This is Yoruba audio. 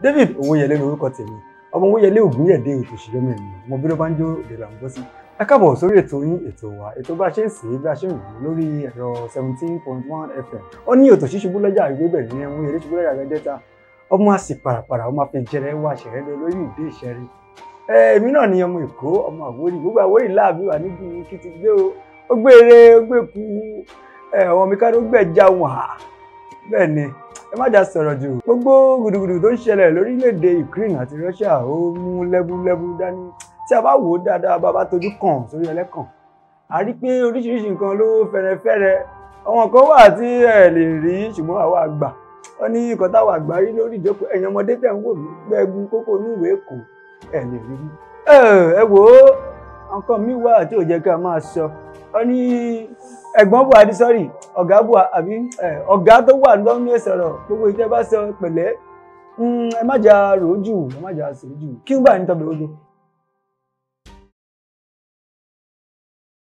David Owóyẹlé lórúkọ tèmi ọmọ Owóyẹlé Ògúnyẹ̀dé ètò ìṣèjọba ènìyàn ọmọ bí ló bá ń jó èdè là ń gbọ́ sí. ẹ káàbọ̀ sórí ètò yín ètò wa ètò bá a ṣe ń sè é bí a ṣe ń rò ó lórí ẹ̀rọ seventeen point one fm ó ní ètò ṣíṣubú lọ́jà ìwé bẹ̀rẹ̀ ní ẹ̀wọ̀n eré ṣubú lọ́jà gẹ́gẹ́ta ọmọ àsì pàràpàrà ọmọ afẹ́jẹrẹ wà ṣẹ̀rẹ́ lọ lórí ìdí ìṣẹ́rí. èmi náà ni ọmọ èkó ọmọ àwórì gbogbo àwórì láàbí wà níbi kí ti gbé o ó gbé eré ó gbé ku ọmọ mi ká ló gbẹ̀já wọn bẹ́ẹ̀ ni ẹ má jà sọ̀rọ̀ jù gbogbo gùdùgùdù tó ń ṣẹlẹ̀ lórílẹ̀‐èdè Ukraine àti Russia ó mú lẹ́búlẹ́bú dání tí a bá wò ó dáadáa bá bá tojú kàn sórí ẹlẹ́kàn a rí pé oríṣiríṣi nǹkan ló fẹ́rẹ́fẹ́rẹ́ àwọn kan wà tí ẹ lè rí ṣùgbọ́n àwa àgbà wọ́n ní nǹkan táwa àgbà rí lórí ìjókòó ẹ̀yin ọmọdé tẹ̀ ń wò mí gbẹ́gun kókó inú ìwé èkó ẹ lè rí rí ẹ wò ó nǹkan mi wà tí ò jẹ́ ká máa sọ wọ́n ní ẹ̀gbọ́n buhari sọ́rí ọ̀gá buhari àbí ọ̀gá tó wà lọ́nà ìsọ̀rọ̀ gbogbo ìtẹ́ bá sọ pẹ̀lẹ́ ẹ má jà rò ó jù ẹ má jà sè é jù kí n gbà ní tọ́bẹ̀ ojú